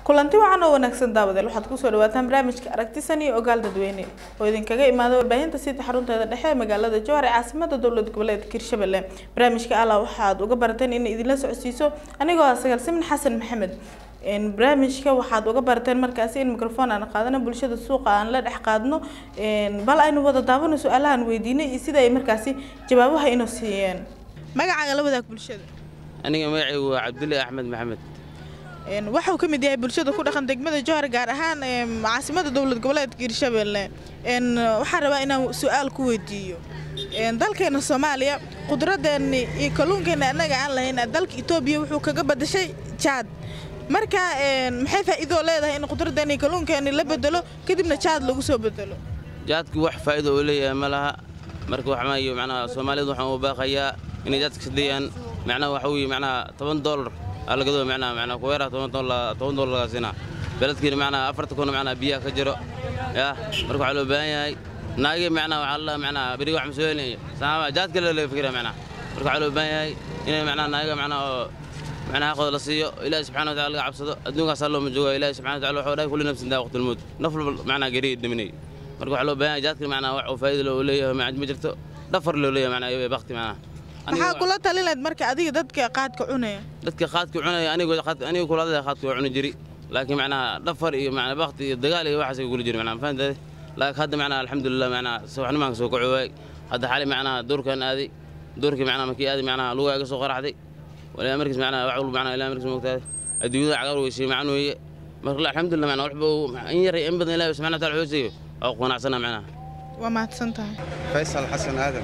kulanti wacan oo wanaagsan daawadeel waxaad kusoo dhawaataan barnaamijka aragtisan iyo ogaal dadweyne oo idinkaga imaada warbaahinta sida xarunteeda dhexe ee magaalada jowhar ee caasimada dowlad goboleedka hirshabelle barnaamijka allah waxaad uga barateen in idinla socodsiiso anigoo ah sagaal simin xasan maxamed barnaamijka waxaad uga barateen markaasi in microphone aan qaadano bulshada suuqa aan la dhex qaadno bal aynu wada daawano su-aalahan weydiinay iyo sida ay markaasi jawaabaha inoo siiyeen magacaaga la wadaag bulshada aniga magacaygu waa cabdulle axmed maxamed waxuu ka mid yahay bulshada ku dhaqan degmada jowhar gaar ahaan caasimada dowlad goboleedka hirshabelle waxaan rabaa inaan su-aal ku weydiiyo dalkeena soomaaliya qudradeeni iyo kalluunkeena annaga aan lahayn dalka etoobiya wuxuu kaga badashay jaad marka maxay faa'iidoo leedahay in qudradeeni iyo kalluunkeeni la bedelo kadibna jaad lagu soo bedelo jaadku wax faa'iido uu leeyahay ma laha marka waxmaayo macnaha soomaalidu waxaan u baaqayaa inay jaadka sadayaan macnaha waxa weeye macnaha toban doolar alagado macnaha macnaha kuweeraha toban doolar toban doolar laga siinaa beledkiina macnaha afarta kuna macnaha biyaha ka jiro yaa marka waxaa loo baahan yahay naagi macnaha waxaa la macnaha beriga wax masoolinaya saama jaadka la laga fikira macnaha marka waxaa loo baahan yahay inay macnaha naaga macnaha oo macnaha xaqooda la siiyo ilaahi subxana wa taala laga cabsado adduunkaasaa looma jooga ilaahi subxana wa taala wuxuu dhahay kulli nafsin daa waqtilmood naf walba macnaha geri dhiminay marka waxaa loo baahan yahay jaadka macnaha wax uu faa'iido loo leeyahay ma jirto dhafar loo leeyahay macnaha iyo bakti macnaha maxaa kula talin lahayd marka adiga dadka qaadka cunaya dadka qaadka cunaya anigu anigu kula hadlaya qaadka waa cuni jiri laakiin macnaha dhafar iyo macnaha bakti iyo dagaal iyo waxaas kula jiri macnaha fahantaade laakiin hadda macnaha alxamdulillah macnaha subaxnimaan soo kaco waay hadda xali macnaha doorkan aaday doorkii macnaha markii aaday macnaha lugaa iga soo qaraxday walaa markiis macnaha wax walba macnaha ilaa markiis moogtaade adduunyada cagaar weysay macan weeye marka alxamdulillah macnaha waxba in yar in badan ilaahi subxana wa taala xooseeyo waa qanacsana macnaha waa mahadsan tahay faysal xasan aadan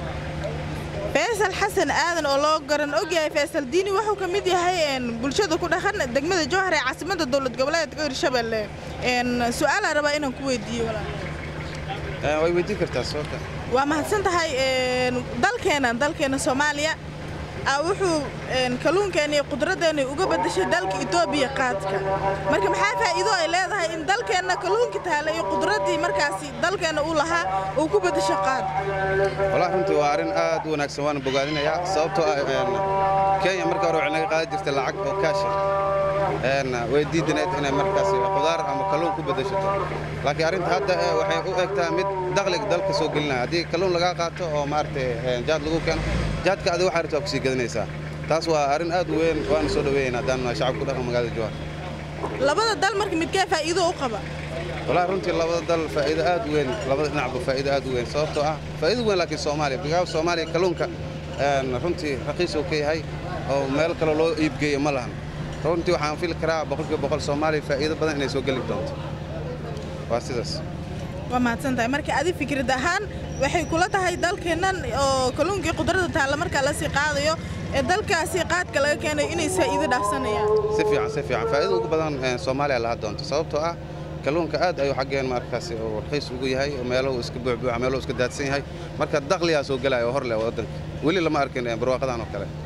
faysal xasan aadan oo loo garan ogyahay faysal diini wuxuu ka mid yahay bulshada ku dhaqan degmada jowhar ee caasimada dowlad goboleedka hirshabelle su-aalaa rabaa inaan ku weydiiyo way weydiin kartaa soota waa mahadsan tahay dalkeena dalkeena soomaaliya wuxuu kalluunkeena iyo qudradeena uga badashay dalka etoobiya qaadka marka maxaa faa'iido ay leedahay in dalkeenna kalluunka taala iyo qudraddii markaasi dalkeenna uu lahaa uu ku badasho qaad walahi runtii waa arrin aad u wanaagsan waana bogaadinayaa sababtoo ah kenya marka hore waxay naga qaadan jirtay lacag oo kaasha way diidanayd inay markaas qudaar ama kalluun ku bedashato laakiin arrinta hadda waxay u egtaa mid dakhliga dalka soo gelinaya haddii kalluun lagaa qaato oo maaragtay jaad lagu keeno jaadka adiga waxaa rabtaa ku sii gadanaysaa taas waa arrin aad u weyn waana soo dhaweeyayna haddaan shacabka ku dhaqan magaalada jowhar labada dal marka midkee faa'iido u qaba walahi runtii labada dal faa'iido aad u weyn labada dhinacba faa'iido aad u weyn sababtoo ah faa'iido weyn laakiin soomaaliya bigaaba soomaaliya kalluunka runtii raqiis uu ka yahay oo meel kale loo iibgeeyo ma lahan runtii waxaan fili karaa boqolkiiba boqol soomaaliya faa'iido badan inay soo geli doonto waa sidaas waa mahadsan tahay marka adi fikrad ahaan waxay kula tahay dalkeennan oo kalluunkii qudrada taalla markaa lasii qaadayo ee dalkaasi qaadka laga keenayo inay faa'iido dhaafsanayaan si fiican si fiican faa'iido ugu badan soomaaliya laha doonto sababtoo ah kalluunka aad ayuu xaggeen markaasi uu raqiis ugu yahay oo meeluhu iska buuxbuuxa meeluhu iska daadsan yahay marka dakhligaa soo gelaya oo hor leh waddanka weli lama arkin barwaaqadan oo kale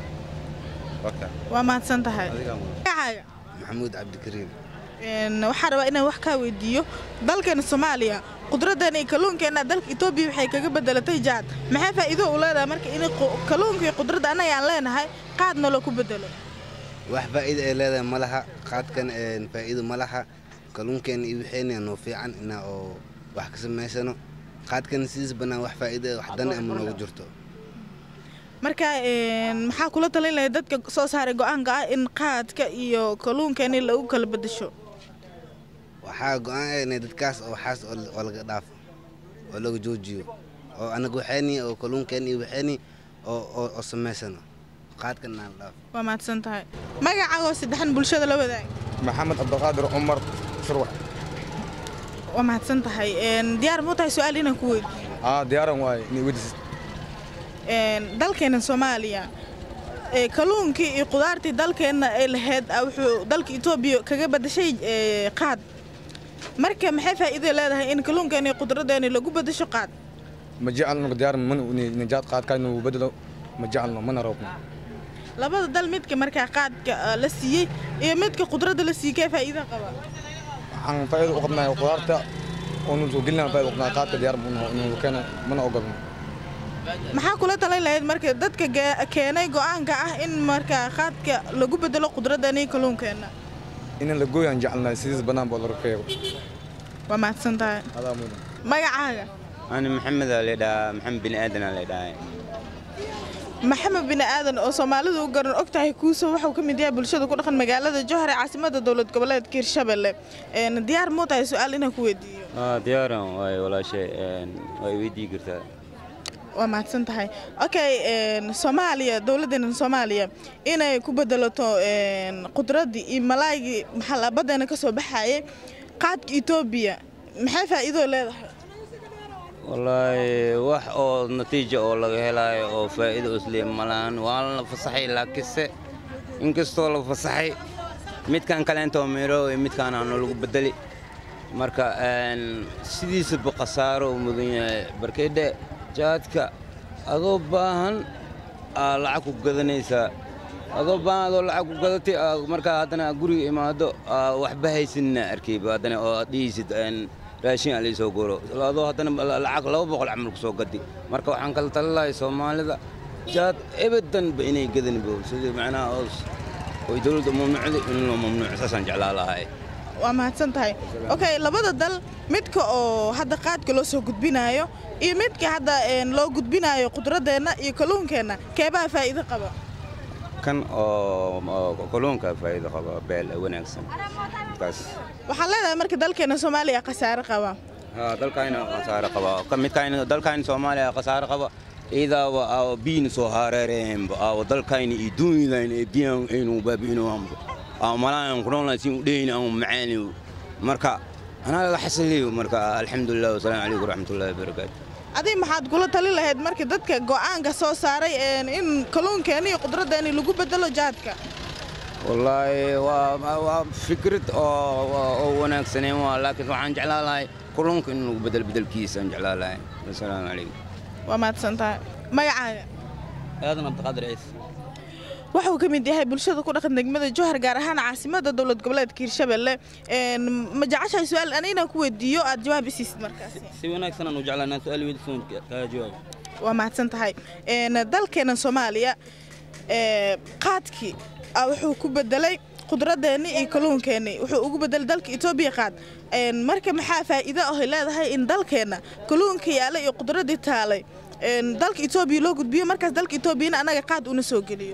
waa mahadsan tahay magacaaga maxamuud cabdikariim waxaa rabaa inaan wax kaa weydiiyo dalkeena soomaaliya qudradeena iyo kalluunkeenna dalka etoobiya waxay kaga bedelatay jaad maxaa faa'iido u leedahay marka in kalluunka iyo qudradda annaga aan leenahay qaadna loo ku bedelo wax faa'iido ay leedahay ma laha qaadkan faa'iido ma laha kalluunkeena iyo waxayna noo fiican inaa oo wax ka samaysano qaadkan sidiis bannaan wax faa'iido wax dan ama noogu jirto marka maxaa kula talin lahay dadka soo saaray go'aanka ah in qaadka iyo kalluunkeeni lagu kala bedasho waxaa go'aan dadkaas oo waxaas oo laga dhaafo oo laga joojiyo oo anaga waxayni oo kalluunkeeni iyo waxayni oo samaysano qaadkan aan dhaafo waa mahadsan tahay magacaagoo saddexan bulshada la wadaag maxamed cabdiqaadir cumar shurwax waa mahadsan tahay diyaar muu tahay su-aal inaan ku weydiiyo aa diyaaran waaye inay weydiisad dalkeena soomaaliya kalluunkii iyo qudaartii dalkeenna ay lahayd wuxuu dalka etoobiya kaga badashay qaad marka maxay faa'iido leedahay in kalluunkeena iyo qudradeena lagu bedasho qaad ma jecelno diyaar mana nijaad qaadka inuu bedelo ma jecelno mana roobno labada dal midka markaa qaadka la siiyey iyo midka qudradda la siiyey kee faa'iido qaba waxaan faa'iido u qabnaa qudaarta oonu soo gelinaa faa'iido u qabnaa qaadka diyaar inuu keeno mana ogolno maxaa kula talin lahayd marka dadka keenay go'aanka ah in markaa qaadka lagu bedelo qudradani kalluunkeenna in la gooyaan jecelnahay sidiis bannaan baa laga keego waa mahadsan tahay adaa mudan magacaaga أنا محمد اللي دا محمد بن آدم اللي دا maxamed bini aadan oo soomaalidu u garan og tahay kuuso wuxuu ka mid yahay bulshada ku dhaqan magaalada jowhar ee caasimada dowlad goboleedka hirshabelle Een, diyaar muu tahay su-aal inaan ku weydiiyo آه ديارا واي ولا شيء واي ويدي قرتا waa mahadsan tahay okay een, soomaaliya dowladdeena soomaaliya inay ku bedelato een, qudraddii iyo malaaygii maxaa baddeena ka soo baxayay qaadka etoobiya maxay faa'iidoo leedahay والله wax oo natiijo oo laga helayo oo faa'iido islee malaan waa la fasaxay laakiinse inkastoo la fasaxay midkan kaleentoo miro iyo midkaan aanu lagu bedeli marka een, sidiisaba khasaaro uu mudan yahay barkeydhe jaadka adoo baahan aa lacag ku gadanaysaa adoo baahan adoo lacag ku gadatay aa markaa haddana guriga imaado aa waxba haysanina arkayba haddana oo aad dhihaysid een, raashin aa laysoo goro adoo haddana lacag laba boqol camal ku soo gadi marka waxaan kala tali lahay soomaalida jaad ebadanba inay gadanbo sidii macnaha oos oy dowladda mamnuucda in loo mamnuuco saasaan jeclaa lahay waa mahadsan tahay okay labada dal midka oo hadda qaadka loo soo gudbinaayo iyo midka hadda een, loo gudbinaayo qudradeenna iyo kalluunkeenna keebaha faa'iido qaba kan oo oo kalluunka faa'iido qaba beel wanaagsan kaas waxaan leedahay marka dalkeena soomaaliya khasaare qaba ها dalkayna khasaare qaba ka midkayna dalkayna Soomaaliya khasaare qaba idaaba aa biin soo hareereen aa dalkayna iyo duunidayna ee biyan aynu baabino ambo aa malaan kunoolna si u dheeyna aan macaani marka ana la xasiliyo marka alxamdulillah wassalaamu calaykum waraxmatullaahi wabarakaatu adiga maxaad kula tali lahayd marka dadka go'aanka soo saaray een, in kalluunkeena iyo qudraddeena lagu bedelo jaadka wallaahi waa waa fikrad oo oo- oo wanaagsaneen waa laakiin waxaan jeclaan lahay kalluunka in lagu bedel bedelkiisa aan jeclaan lahay wassalaamu calaykum waa mahadsan tahay magacaaga aadan cabdiqaadir ciise wuxuu ka mid yahay bulshada ku dhaqan degmada jowhar gaar ahaan caasimada dowlad goboleedka hirshabelle Een, ma jeceshahay su-aal ani inaan ku weydiiyo aad jawaab isiisid markaasi si wanaagsan aan u jeclaa inaan su-aal weydiisoon kaga jawaabo waa mahadsan tahay Een, dalkeena soomaaliya ee, qaadkii ah wuxuu ku bedelay qudradeenni iyo kalluunkeenni wuxuu ugu bedelay dalka etoobiya qaad Een, marka maxaa faa'iido ah ay leedahay in dalkeenna kalluunka yaala iyo qudraddii taalay een, dalka etoobiya loo gudbiyo markaas dalka etoobiyana anaga qaad una soo geliyo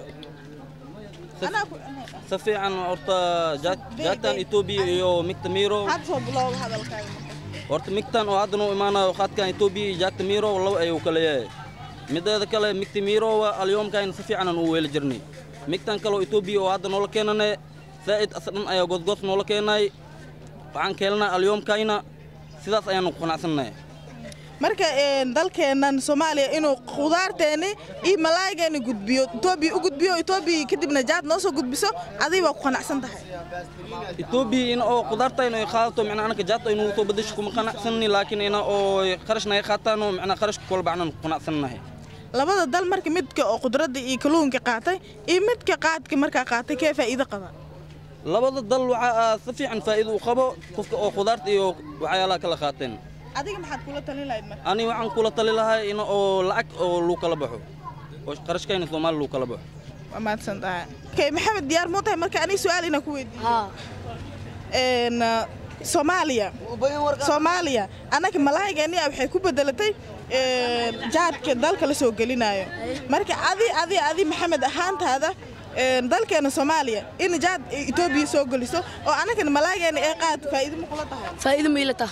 Anaa ku- si fiican horta jaad- jaadkan etoobiya iyo migta miiro had soo bilowga hadalkaaga horta migtan oo haddan u imaanayo qaadkan etoobiya iyo jaadka miiro laba ayuu kala yahay mideeda kale migta miiro waa alyoomkayna si fiican aan u weeli jirnay migtan kale oo etoobiya oo hadda noola keenane zaa'id asadhan ayaa godgod noola keenay waxaan keelnaa alyoomkayna sidaas ayaanu ku qanacsannahay marka een, dalkeennan soomaaliya inuu khudaarteeni iyo malaaygeeni gudbiyo etoobiya u gudbiyo etoobiya kadibna jaad noo soo gudbiso adiga waa ku qanacsan tahay etoobiya in oo qudaartayna ay qaadato macnaa anaka jaadta aynu soo bedesho kuma qanacsanni laakiin ina oo qarashna ay qaataan oo macnaa qarashka kolba aanan ku qanacsannahay labada dal marka midka oo qudradda iyo kalluunka qaatay iyo midka qaadka markaa qaatay kee faa'iido qaba labada dal waxaa si fiican faa'iido u qabo qofka oo qudaarta iyo waxyaalaha kala qaateen adiga maxaad kula talin lahayd marka ani waxaan kula tali lahaa in oo lacag oo lagu kala baxo oo qarashkayna soomaali lagu kala baxo waa mahadsan tahay okay maxamed diyaar muu tahay marka aniga su-aal inaan ku weydiiyo een uh, soomaaliya soomaaliya annaga malaaygeeni waxay ku bedelatay een, jaadka dalka la soo gelinayo marka adi adi adi maxamed ahaantaada een, dalkeena soomaaliya in jaad etoobiya soo geliso oo annagana malaaygeeni ee qaad faa'iido ma kula tahay faa'iido ma ilata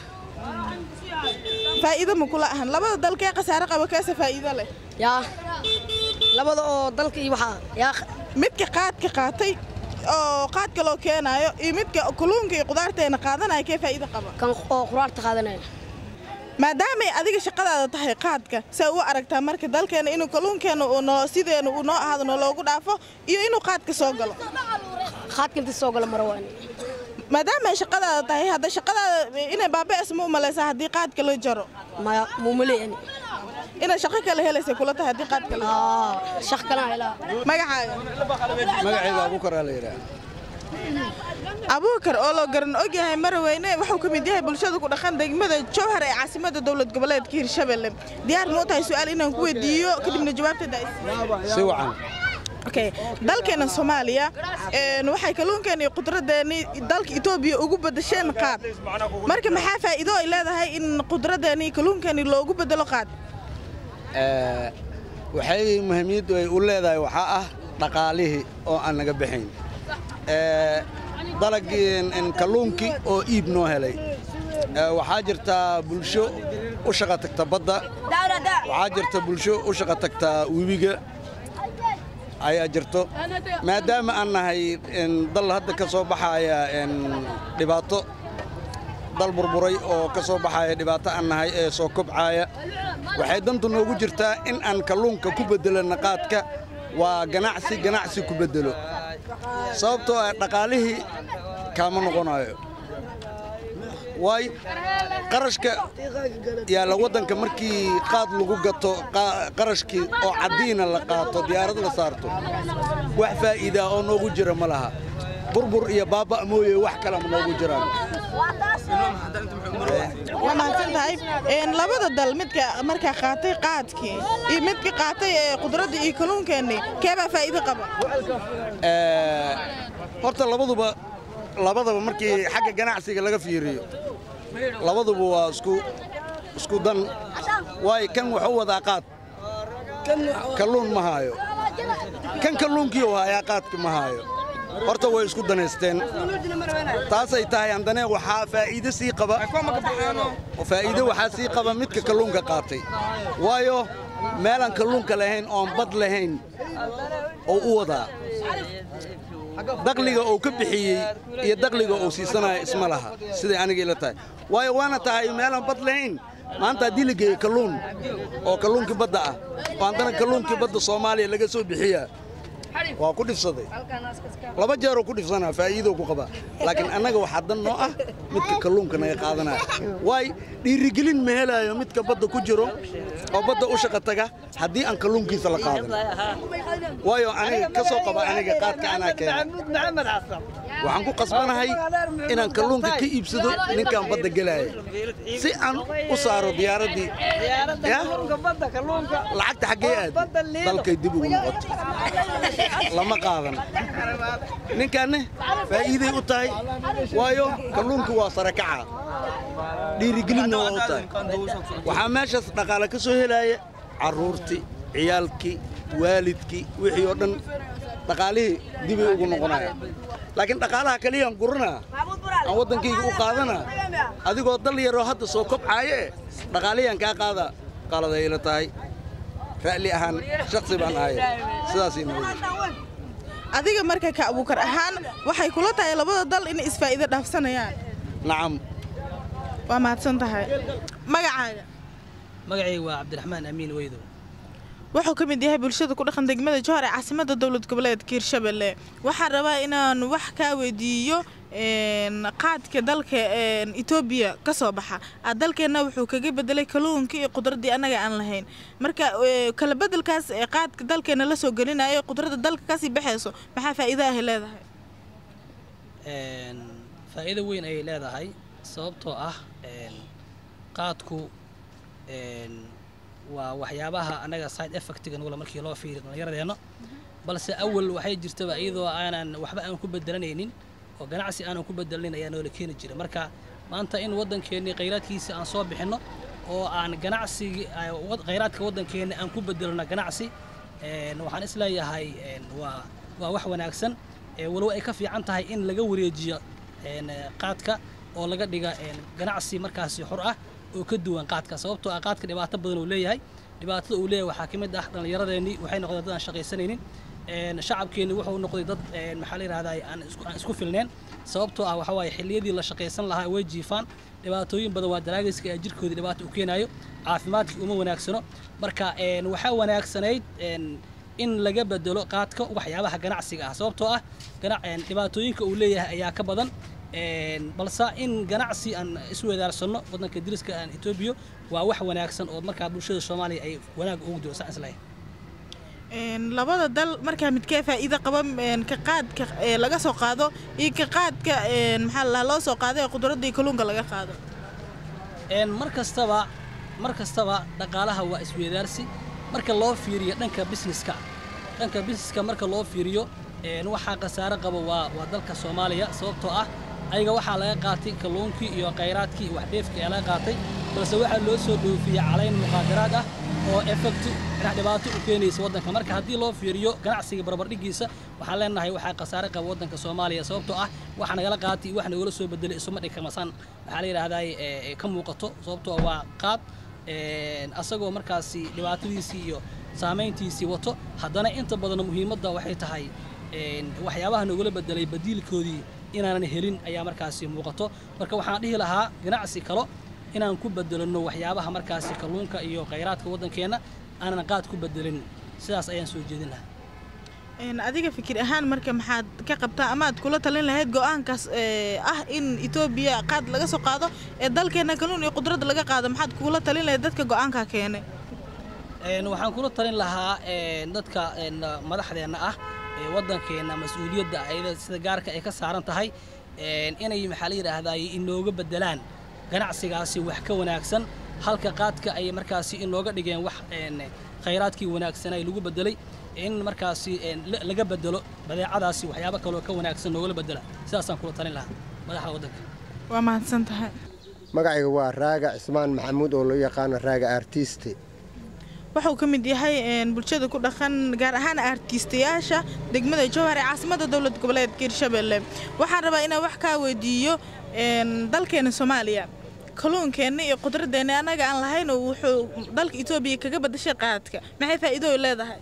faa'iido ma kula ahan labada dalkee khasaare qaba keese faa'iido leh yaa labada oo dalka iyo waxaa yaa midka qaadka qaatay oo qaadka loo keenaayo iyo midka kalluunka iyo qudaarteena qaadanaya kee faa'iido qaba kan oo quraarta qaadanaya maadaamay adiga shaqadaada tahay qaadka saa u aragtaa marka dalkeena inuu kalluunkeena uu noo sideena uu noo ahaado noo loogu dhaafo iyo inuu qaadka soo galo qaadka inta soo gala mara waani maadaamay shaqadaada tahay hadda shaqadaada inay baaba'aysa ma u malaysaa haddii qaadka la jaro maya muumale yani inay shaqo kale helaysay kula tahay haddii qaadka la jaro aa shaq kalaa helaa magacaaga magacayga abuukar aa la yidhaha abuukar oo loo garan ogyahay maraweyne wuxuu ka mid yahay bulshada ku dhaqan degmada jowhar ee caasimada dowlad goboleedka hirshabelle diyaar ma u tahay su-aal inaan ku weydiiyo kadibna jawaabteeda ay si wacan okay dalkeena soomaaliya een, waxay kalluunkeena iyo qudradeeni dalka etoobiya ugu bedesheen qaad marka maxaa faa'iido ay leedahay in qudradeeni iyo kalluunkeeni loogu bedelo qaad Ee, waxay muhiimiyaddu ay u leedahay waxaa ah dhaqaalihii oo aan naga baxayn Ee, dalagii in- in kalluunkii oo iib noo helay Ee, waxaa jirta bulsho u shaqa tagta badda waxaa jirta bulsho u shaqa tagta webiga ayaa jirto maadaama aan nahay in dal hadda ka soo baxaya in dhibaato dal burburay oo ka soo baxaya dhibaato aan nahay ee soo kobcaya waxay dantu noogu jirtaa in aan kalluunka ku beddelana qaadka waa ganacsi ganacsi ku beddelo sababtoo ah dhaqaalihii kaama noqonayo waay qarashka yaalla waddanka markii qaad lagu gato qa- qarashkii oo caddiina la qaato diyaarad la saarto wax faa'iidaa oo noogu jira ma laha burbur iyo baaba' mooye wax kale ma noogu jiraan waa mahadsan tahay Een, labada dal midka markaa qaatay qaadkii iyo midka qaatay ee qudraddii iyo kalluunkeenii keebaa faa'iido qaba Ee, horta labaduba labadaba markii xagga ganacsiga laga fiiriyo labaduba waa isku isku dan waayo kan wuxuu wadaa qaad kalluun ma haayo kan kalluunkii uu hayaa qaadka ma haayo horta way isku danaysteen taasay tahay andane waxaa faa'iido sii qaba faa'iido waxaa sii qaba midka kalluunka qaatay waayo meelaan kalluunka lahayn oon bad lahayn oo u wadaa daqliga uu ka bixiyey iyo daqliga uu siisanaya isma laha siday aniga ila tahay waayo waana tahay meelaan bad lahayn maanta haddii la geeyo kalluun oo kalluunkii badda ah oo haddana kalluunkii badda soomaaliya laga soo bixiyaa waa ku dhifsaday laba jeeroo ku dhifsanaa faa'iidoo ku qabaa laakiin annaga waxaa dan noo ah midka kalluunka naga qaadanaya waay dhiirigelin ma helaayo midka badda ku jiro oo badda u shaqa taga haddii aan kalluunkiisa la qaadan waayo aniga ka soo qaba aniga qaadka anaa keena waxaan ku qasbanahay inaan kalluunka ka iibsado ninkaan badda gelaya si aan u saaro diyaaraddii ya lacagta xaggee aad dalkay dib ugu noqoto lama qaadan ninkaanne faa'iiday u tahay waayo kalluunka waa sare kaca dhiirigelinna waa u tahay waxaa meeshaas dhaqaale ka soo helaya carruurtii ciyaalkii waalidkii wixii oo dhan dhaqaalihii dibay ugu noqonayaan laakiin dhaqaalaha kaliyaan guranaa aan waddankayga u qaadanaa adigoo dal yaroo hadda soo kobcaaye dhaqaalihiyaan kaa qaada qaladay ila tahay ra'li ahaan shaksi baan ahay sidaasay nabadi adiga marka ka abuukar ahaan waxay kula tahay labada dal inay isfaa'iido dhaafsanayaan nacam waa mahadsan tahay magacaaga magacayga waa cabdiraxmaan amiin weydow wuxuu ka mid yahay bulshada ku dhaqan degmada jowhar ee caasimada dowlad goboleedka hirshabelle waxaan rabaa inaan wax kaa weydiiyo een, qaadka dalka een, etoobiya ka soo baxa Ah, dalkeenna wuxuu kaga bedelay kalluunkii iyo qudraddii annaga aan lahayn marka ee, kala bedelkaas ee qaadka dalkeena la soo gelinayo qudradda dalka kasii baxayso maxaa faa'iido ahy leedahay Een, faa'iido weyn ayay leedahay sababtoo ah een, qaadku een, waa waxyaabaha annaga side effectiga nugula markii loo fiiriyo dhallinyaradeenna balse awal waxay jirtaba iyadoo aanan waxba aan ku bedelanaynin oo ganacsi aanan ku bedelanayn ayaa noola keeni jira marka maanta in waddankeennii khayraadkiisa aan soo bixinno oo aan ganacsigi ay- wad- khayraadka waddankeenna aan ku bedelno ganacsi een, waxaan isleeyahay een, waa waa wax wanaagsan ee walow ay ka fiican tahay in laga wareejiyo een, eh, qaadka oo laga dhiga een, ganacsi markaasi xor ah oo ka duwan qaadka sababtoo ah qaadka dhibaato badan uu leeyahay dhibaatada uu leeyahay waxaa ka mid ah dhallinyaradeenii waxay noqdeen dad aan shaqaysanaynin een, shacabkeenni wuxuu noqday dad een, maxaa la yidhahdaa aan isku aan isku filneen sababtoo ah waxaa waaye xilliyadii la shaqaysan lahaa way jiifaan dhibaatooyin badan waa daraagiska ee jirkoodii dhibaato u keenayo caafimaadkii uma wanaagsano marka een, waxaa wanaagsanayd een, in laga bedelo qaadka waxyaabaha ganacsiga ah sababtoo ah gana- een, dhibaatooyinka uu leeyahay ayaa ka badan een, balse in ganacsi aan iswedaarsanno waddanka diriska aan etoobiya waa wax wanaagsan oo markaa bulshada soomaaliya ay wanaag ugu jiro saan islahay Een, labada dal markaa midkee faa'iido qaba een, ka qaadka ee laga soo qaado iyo ka qaadka een, maxaa la dhahaa, loo soo qaado ee qudradda iyo kalluunka laga qaado een mar kastaba mar kastaba dhaqaalaha waa isweydaarsi marka loo fiiriyo dhanka businesska dhanka busineska marka loo fiiriyo een, waxaa khasaare qaba waa waa dalka soomaaliya sababtoo ah ayaga waxaa laga qaatay kalluunkii iyo khayraadkii iyo waxdheefkii ayaa laga qaatay balse waxaa loo soo dhoofiyey calayn muqaadaraad ah oo effect dhinac dhibaato u keenaysa waddanka marka haddii loo fiiriyo ganacsiga barbardhigiisa waxaan leenahay waxaa khasaare qaba waddanka soomaaliya sababtoo ah waxa nagala qaatay iyo wax nagala soo bedelay isuma dhigkamasan waxaa la yidhaahdaa ee, ka muuqato sababtoo waa qaad een, asagoo markaasi dhibaatadiisii iyo saamayntiisii wato haddana inta badan muhiimadda waxay tahay een, waxyaabaha nagula bedelay badiilkoodii inaanan helin ayaa markaasi muuqato marka waxaan dhihi lahaa ganacsi kalo inaan ku bedelano waxyaabaha markaasi kalluunka iyo khayraadka waddankeenna aanan qaad ku bedelin sidaas ayaan soo jeedin lahaa Een, adiga fikir ahaan marka maxaad ka qabtaa ama aad kula talin lahayd go-aankaas ee, ah in etoobiya qaad laga soo qaado ee dalkeena kalluun iyo qudradda laga qaado maxaad kula talin lahayd dadka go-aankaa keenay Een, waxaan kula talin lahaa een, dadka een, madaxdeenna ah ee waddankeenna mas-uuliyadda ayada sida gaarka ay ka saaran tahay een, inay maxaa la yidhaahdaa inooga bedelaan ganacsigaasi wax ka wanaagsan halka qaadka ay markaasi inooga dhigeen wax een, khayraadkii wanaagsanay lagu bedelay in markaasi een, la- laga bedelo badeecadaasi waxyaabo kaloo ka wanaagsan noogala bedela sidaasaan kula talin lahaa madaxda waddanka waa mahadsan tahay magacayga waa raaga cismaan maxamuud oo loo yaqaano raaga artiste wuxuu ka mid yahay een, bulshada ku dhaqan gaar ahaan artiistayaasha degmada jowhar ee caasimada dowlad goboleedka hirshabelle waxaan rabaa inaan wax kaa weydiiyo een, dalkeena soomaaliya kalluunkeenna iyo qudradeenna annaga aan lahayn oo wuxuu dalka etoobiya kaga badashay qaadka maxay faa'iido ay leedahay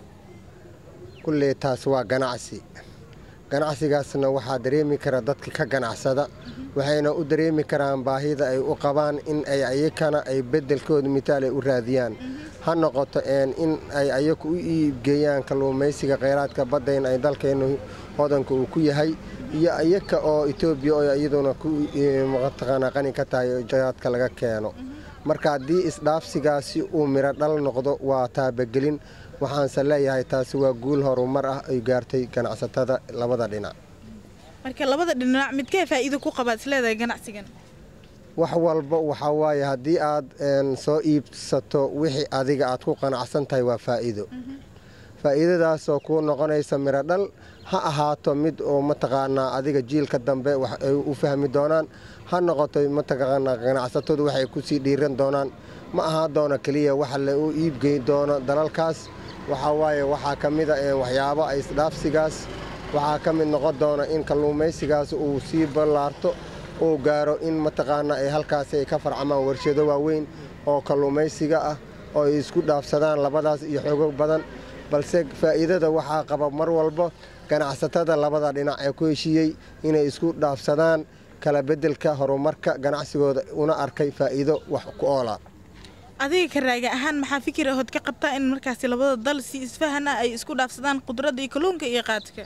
kulley taas waa ganacsi ganacsigaasna waxaa dareemi kara dadka ka ganacsada waxayna u dareemi karaan baahida ay u qabaan in ay ayakana ay beddelkooda mitaal ay u raadiyaan ha noqoto een in ay ayaku u iibgeeyaan kalluumaysiga kheyraadka badda in ay dalkeennu hodanka uu ku yahay iyo ayaka oo etoobiya oo iyaduna ku mataqaanaa qani ka tahay oo jahaadka laga keeno marka haddii isdhaafsigaasi uu midho dhal noqdo waa taabagelin waxaanse leeyahay taasi waa guul horumar ah ay gaartay ganacsatada labada dhinac marka labada dhinac midkee faa'iido ku qabaad isleedahay ganacsigan wax walba waxaa waaye haddii aad een, soo iibsato wixii adiga aad ku qanacsan tahay waa faa'iido faa'iidadaasoo kuu noqonaysa midho dhal ha ahaato mid oo mataqaanaa adiga jiilka dambe wax ay u fahmi doonaan ha noqoto mataqaanaa ganacsatadu waxay kusii dhiiran doonaan ma ahaa doono keliya waxa la u iibgeyn doono dalalkaas waxaa waaye waxaa ka mid a ee waxyaabo ay isdhaafsigaas waxaa ka mid noqon doona in kalluumaysigaas uu sii ballaarto uu gaaro in mataqaanaa ay halkaasi ay ka farcamaan warshado waaweyn oo kalluumaysiga ah oo ay isku dhaafsadaan labadaas iyo xogo badan balse faa'iidada waxaa qaba mar walba ganacsatada labada dhinac ee ku heshiiyey inay isku dhaafsadaan kala beddelka horumarka ganacsigooda una arkay faa'iido wax ku oola adiga ka raaga ahaan maxaa fikir ahood ka qabtaa in markaasi labada dal si isfahana ay isku dhaafsadaan qudradda iyo kalluunka iyo qaadka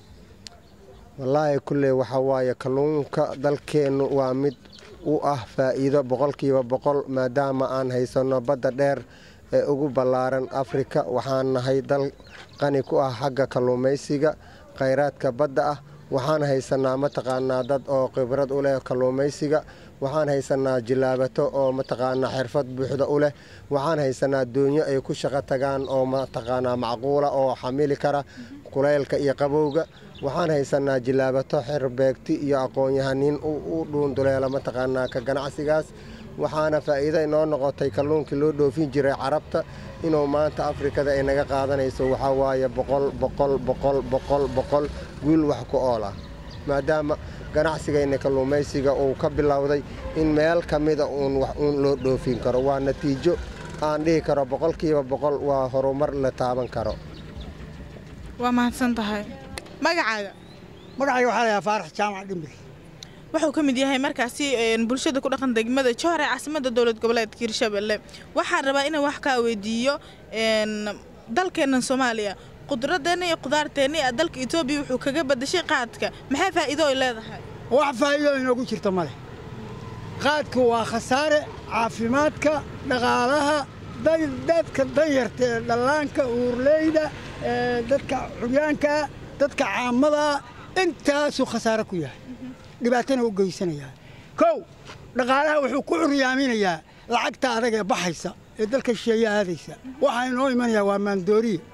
wallaahi kulley waxaa waaye kalluunka dalkeennu waa mid u ah faa'iido boqolkiiba boqol maadaama aan haysanno badda dheer ee ugu ballaaran afrika waxaan nahay dal qani ku ah xagga kalluumaysiga khayraadka badda ah waxaan haysannaa mataqaanaa dad oo khibrad u leh kalluumaysiga waxaan haysannaa jilaabato oo mataqaanaa xirfad buuxda u leh waxaan haysannaa doonyo ay ku shaqo tagaan oo mataqaanaa macquula oo xamili kara kulaylka iyo qabowga waxaan haysannaa jilaabato xerbeegti iyo aqoon-yahaniin u dhuunduleela mataqaanaa ka ganacsigaas waxaana faa'iido inoo noqotay kalluunkii loo dhoofin jiray carabta inuu maanta afrikada ay naga qaadanayso waxaa waaye boqol boqol boqol boqol boqol guul wax ku ool ah maadaama ganacsigayna kalluumaysiga uu ka bilowday in meel ka mida uun wax uun loo dhoofin karo waa natiijo aan dhihi karo boqolkiiba boqol waa horumar la taaban karo waa mahadsan tahay magacaaga magacayga waxaa layaa faarax jaamac dhimbir wuxuu ka mid yahay markaasi bulshada ku dhaqan degmada jowhar ee caasimada dowlad goboleedka hirshabelle waxaan rabaa inaan wax kaa weydiiyo dalkeennan soomaaliya qudradeenna iyo qudaarteenna iyo dalka etoobiya wuxuu kaga badashay qaadka maxay faa'iido ay leedahay wax faa'iido inoogu jirta male qaadku waa khasaare caafimaadka dhaqaalaha dadka danyarta ee dhallaanka uurleyda dadka curyaanka dadka caamada intaasuu khasaare ku yahay dhibaatana u geysanayaa kow dhaqaalaha wuxuu ku curyaaminayaa lacagta adag ee baxaysa ee dalka shisheeye aadaysa waxaa inoo imanayaa waa maandooriya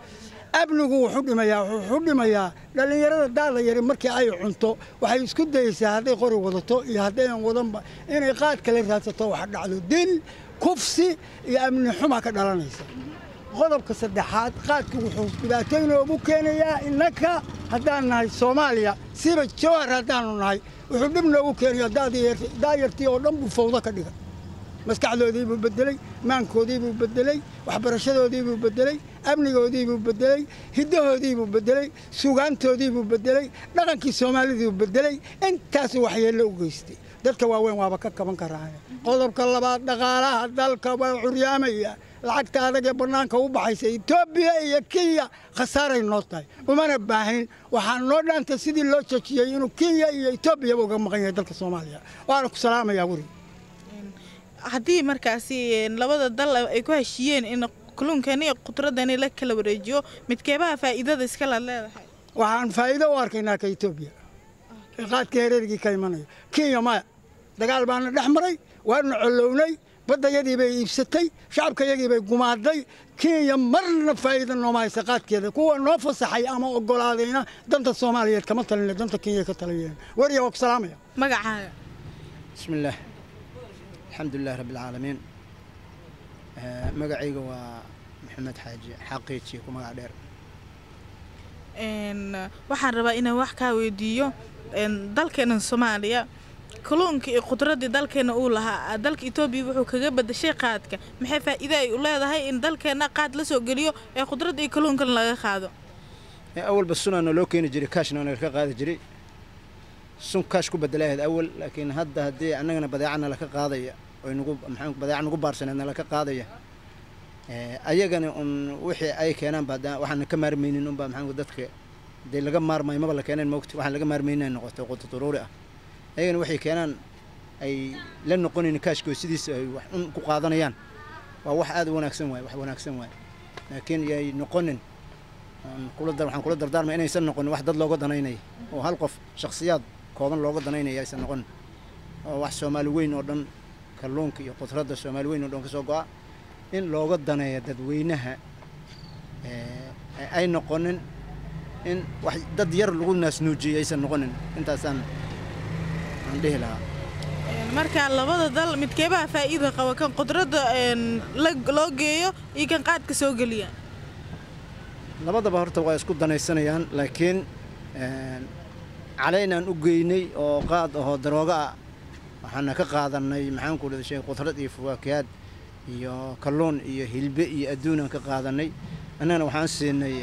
amnigu wuxuu dhimayaa wuxuu dhimayaa dhallinyarada daada yari markii ay cunto waxay isku dayeysaa hadday qori wadato iyo haddayan wadanba inay qaad kale raadsato wax dhacdo dil kufsi iyo amni xuma ka dhalanaysa qodobka saddexaad qaadku wuxuu dhibaato inoogu keenayaa innaka haddaan nahay soomaaliya siba jawhar haddaanu nahay wuxuu dhib noogu keenayaa daayartii oo dhan buu fawdo ka dhigay maskaxdoodii buu bedeley maankoodii buu bedeley waxbarashadoodii buu bedeley amnigoodii buu bedeley hiddahoodii buu bedeley sugaantoodii buu bedeley dhaqankii soomaalidii buu bedeley intaasuu waxyeello u geystay dadka waaweyn waaba ka kaban karaan qodobka labaad dhaqaalaha dalka waa curyaamaya lacagta adag ee bannaanka u baxaysa etoobiya iyo kenya khasaaray noo tahay umana baahin waxaa noo dhaantay sidii loo jejiyey inuu kenya iyo etoobiyaba uga maqan yahay dalka soomaaliya waana ku salaamayaa weri haddii markaasi labada dal ay ku heshiiyeen in kalluunkani iyo khudradani la kala wareejiyo midkeebaha faa'iidada iskala leedahay waxaan faa'iido u arkaynaa ka etoobiya ee qaadka hereergii ka imanaya kenya maya dagaal baana dhex maray waana collownay baddayadii bay iibsatay shacabkayagii bay gumaaday kenya marna faa'iida nooma haysa qaadkeeda kuwa noo fasaxay ama oggolaadayna danta soomaaliyeed kama talina danta kenya ka taliyeen weriya waa ku salaamaya magacaaga bismillaah alxamdulilah rabbi alcaalamiin magacayga waa maxamed xaaji xaqiiji ku magac dheer waxaan rabaa inaan wax kaa weydiiyo dalkeena soomaaliya kalluunka iyo khudradii dalkeena uu lahaa dalka etoobiya wuxuu kaga badashay qaadka maxay faa'iido ay u leedahay in dalkeena qaad la soo geliyo ee khudradda iyo kalluunkana laga qaado awalba sunaana loo keeni jiray kaashna naga ka qaadi jiray sun kaash ku bedelahayd awal laakiin hadda haddii annagana badeecana laka qaadaya oy nagu maxaa badeeca nagu baarsaneedna laka qaadaya ayagana un wixii ay keenaanba hadda waxaana ka maarmaynin unba maxaa dadka dee laga maarmayo maba la keeneen moogta waxaan laga maarmaynin ay noqotay quto daruuri ah ayagana waxay keenaan ay la noqonayn kaashkoo sidiisa ay wax un ku qaadanayaan waa wax aad u wanaagsan waay wax wanaagsan waay laakiin yay noqonin waxaan kula dardaarmay inaysan noqonin wax dad looga danaynaya oo hal qof shakhsiyaad kooban looga danaynaya aysan noqonin oo wax soomaali weyn oo dhan kalluunka iyo khudradda soomaali weyn oo dhan ka soo go'a in looga daneeyo dadweynaha ay noqonin in wax dad yar lagu naasnuujiyay aysan noqonin intaasaan aan dhihi lahaa marka labada dal midkeebaha faa'iida qaba kan khudradda loo geeyo iyo kan qaadka soo geliya labadaba horta waa isku danaysanayaan laakiin calaynaan u geynay oo qaad ahoo darooga ah waxaana ka qaadanay maxaan ku dhada shay khudrad iyo fawaakiyaad iyo kalluun iyo hilbe iyo adduunaan ka qaadanay annagana waxaan siinay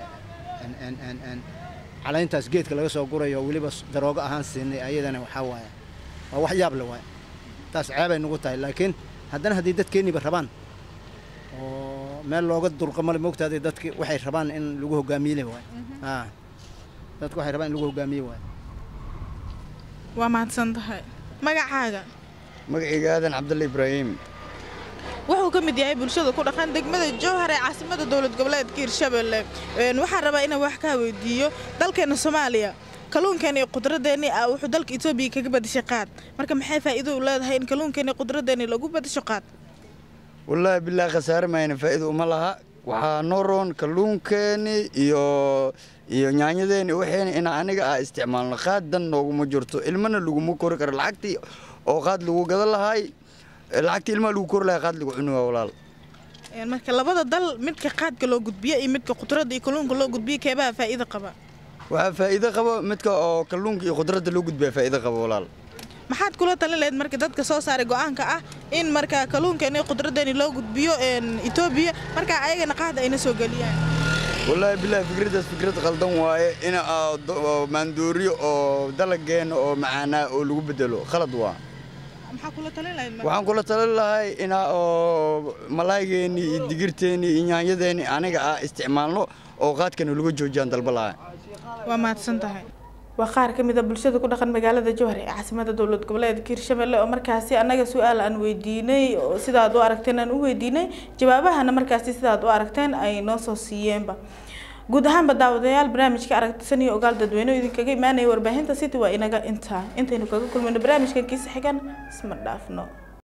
calayntaas geedka laga soo gurayo weliba daroogo ahaan siinay ayadana waxaa waaye waa wax yaab le waaye taas ceebay nagu tahay laakiin haddana haddii dadkeenniiba rabaan oo meel looga dulqamale moogtaada dadki waxay rabaan in lagu hogaamiyele waay dadku waxay rabaan in lagu hogaamiye waay waa mahadsan tahay magacaaga magacayga aadan cabdulla ibraahim wuxuu ka mid yahay bulshada ku dhaqan degmada jowhar ee caasimada dowlad goboleedka hirshabelle waxaan rabaa inaan wax kaa weydiiyo dalkeena soomaaliya kalluunkeena iyo khudraddeeni ah wuxuu dalka etoobiya kaga badashay qaad marka maxay faa'iido u leedahay in kalluunkeena iyo khudraddeeni lagu badasho qaad wallaahi bilaahi khasaare mayna faa'iido uma laha waxaa noo roon kalluunkeeni iyo iyo nyaanyadeeni waxayna ina aniga ah isticmaalno qaad dan nooguma jirto ilmana laguma kori karo lacagtii oo qaad lagu gadan lahaay lacagtii ilmaha lagu kori lahay qaad lagu cuni waa walaal marka labada dal midka qaadka loo gudbiyo iyo midka khudradda iyo kalluunka loo gudbiyo keebaha faa'iido qaba waxaa faa'iido qaba midka oo kalluunka iyo khudradda loo gudbiya faa'iido qaba walaal maxaad kula talin lahayd marka dadka soo saaray go'aanka ah in marka kalluunkeeni iyo khudraddeeni loo gudbiyo etoobiya marka ayagana qaad ayna soo geliyaan wallaahi bilaahi fikraddaas fikrad qaldan waaye in maandooriyo oo dalageenna oo macaanaa oo lagu bedelo khalad waa maxaa kula talin lahayd waxaan kula talin lahay inaa oo malaaygeennii iyo digirteennii iyo nyaanyadeennii aniga ah isticmaalno oo qaadkana laga joojiyaan dalba lahaa waa mahadsan tahay waa qaar ka mid a bulshada ku dhaqan magaalada jowhar ee caasimada dowlad goboleedka hirshabelle oo markaasi annaga su-aal aan weydiinay oo sidaad u aragteen aan u weydiinay jawaabahana markaasi sidaad u aragteen ay noo soo siiyeenba guud ahaanba daawadayaal barnaamijka aragtisan iyo ogaal dadweyne oo idinkaga imaanaya warbaahinta city waa inaga intaa intaynu kaga kulmayno barnaamijkan kiisa xigan isma dhaafno